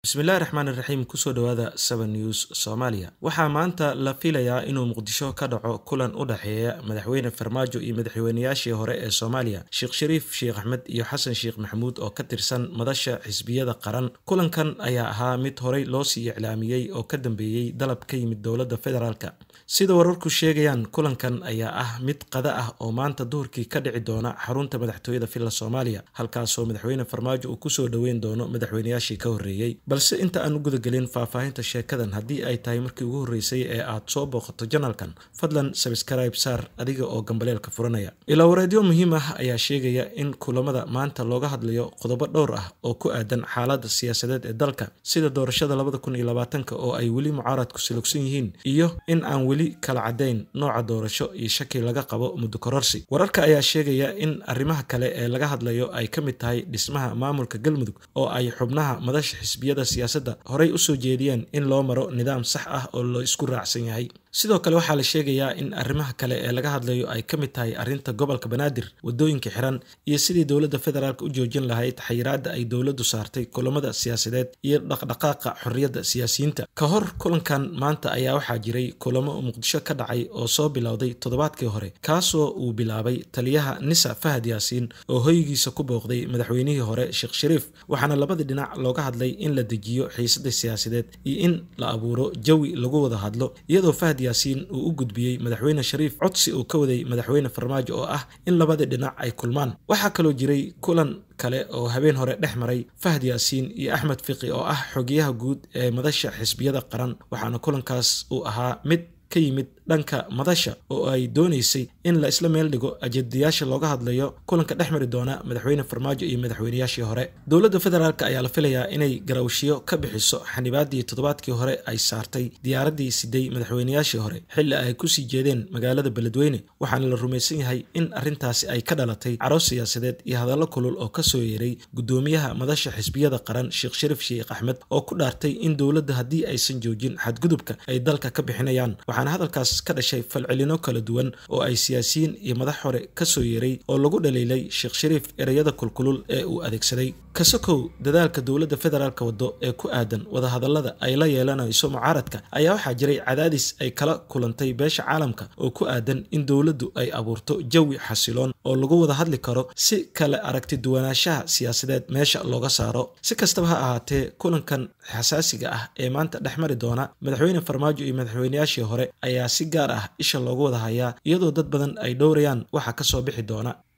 bismillahi raxmaan iraxiim kusoo dhowaada seven news soomaaliya waxaa maanta la filayaa inuu muqdisho ka dhaco kulan u dhexeeya madaxweyne farmaajo iyo madaxweynayaashii hore ee soomaaliya sheekh shariif sheekh axmed iyo xasan sheekh maxamuud oo ka tirsan madasha xisbiyada qaran kulankan ayaa ahaa mid horey loosii iclaamiyey oo ka dambeeyey dalab ka yimid dowladda federaalk sida wararku sheegayaan kulankan ayaa ah mid qada ah oo maanta duhurkii ka dhici doona xarunta madaxtooyada villa soomaaliya halkaasoo madaxweyne farmaajo uu kusoo dhoweyn doono madaxweynayaashii ka horreeyey balse inta aan u gudagelin faahfaahinta sheekadan haddii ay tahay markii ugu horreysay ee aad soo booqato janalkan fadlan sabskrayb saar adiga oo gambaleelka furanaya ilaawareedyo muhiim ah ayaa sheegaya in kulamada maanta looga hadlayo qodobo dhowr ah oo ku aadan xaaladda siyaasadeed ee dalka sida doorashada labada kun iyo labaatanka oo ay weli mucaaradku silogsan yihiin iyo in aan weli kala caddayn nooca doorasho iyo shaki laga qabo muddo kororsi wararka ayaa sheegaya in arrimaha kale ee laga hadlayo ay ka mid tahay dhismaha maamulka galmudug oo ay xubnaha madasha xisbiyada siyaasadda horey usoo jeediyeen in loo maro nidaam sax ah oo la isku raacsan yahay sidoo kale waxaa la sheegayaa in arrimaha kale ee laga hadlayo ay ka mid tahay arrinta gobolka banaadir waddooyinka xiran iyo sidii dowladda federaalk u joojin lahayd xayiraadda ay dowladdu saartay kulamada siyaasadeed iyo dhaqdhaqaaqa xorriyadda siyaasiyiinta ka hor kulankan maanta ayaa waxaa jiray kulamo muqdisho ka dhacay oo soo bilowday toddobaadkii hore kaasoo uu bilaabay taliyaha nisa fahad yaasiin oo hoygiisa ku booqday madaxweynihii hore sheekh shariif waxaana labadii dhinac looga hadlay in la dejiyo xiisada siyaasadeed iyo in la abuuro jawi lagu wada hadlo iyadoo fahad yaasiin uu u gudbiyey madaxweyne shariif codsi uu ka waday madaxweyne farmaajo oo ah in labadii dhinac ay kulmaan waxaa kaloo jiray kulan kale oo habeen hore dhex maray fahad yaasiin iyo axmed fiqi oo ah xogiyaha guud ee madasha xisbiyada qaran waxaana kulankaas uu ahaa mid ka yimid dhanka madasha oo ay doonaysay in la isla meel dhigo ajadayaasha looga hadlayo kulanka dhex mari doona madaxweyne farmaajo iyo madaxweynayaashii hore dowladda federaalk ayaa la filayaa inay garawshiyo ka bixiso xanibaadii toddobaadkii hore ay saartay diyaaraddii siday madaxweynayaashii hore xilli ay kusii jeedeen magaalada beledweyne waxaana la rumaysan yahay in arrintaasi ay ka dhalatay caroos siyaasadeed iyo hadallo kulul oo kasoo yeeray guddoomiyaha madasha xisbiyada qaran sheekh shariif sheekh axmed oo ku dhaartay in dowladda haddii aysan joojin xadgudubka ay dalka ka bixinayaan waxaana hadalkaas ka dhashay falcelino kala duwan oo ay siyaasiyiin iyo madax hore kasoo yeeray oo lagu dhaliilay sheekh shariif ereyada kulkulul ee uu adeegsaday kasakow dadaalka dowladda federaalk waddo ee ku aadan wadahadallada ay la yeelanayso mucaaradka ayaa waxaa jiray cadaadis ay kala kulantay beesha caalamka oo ku aadan in dowladdu ay abuurto jawi xasiloon oo lagu wada hadli karo si kale aragti duwanaanshaha siyaasadeed meesha looga saaro si kastaba ha ahaatee kulankan xasaasiga ah ee maanta dhex mari doona madaxweyne farmaajo iyo madaxweynayaashii hore ayaa si gaar ah isha loogu wada hayaa iyadoo dad badan ay dhowrayaan waxa ka soo bixi doona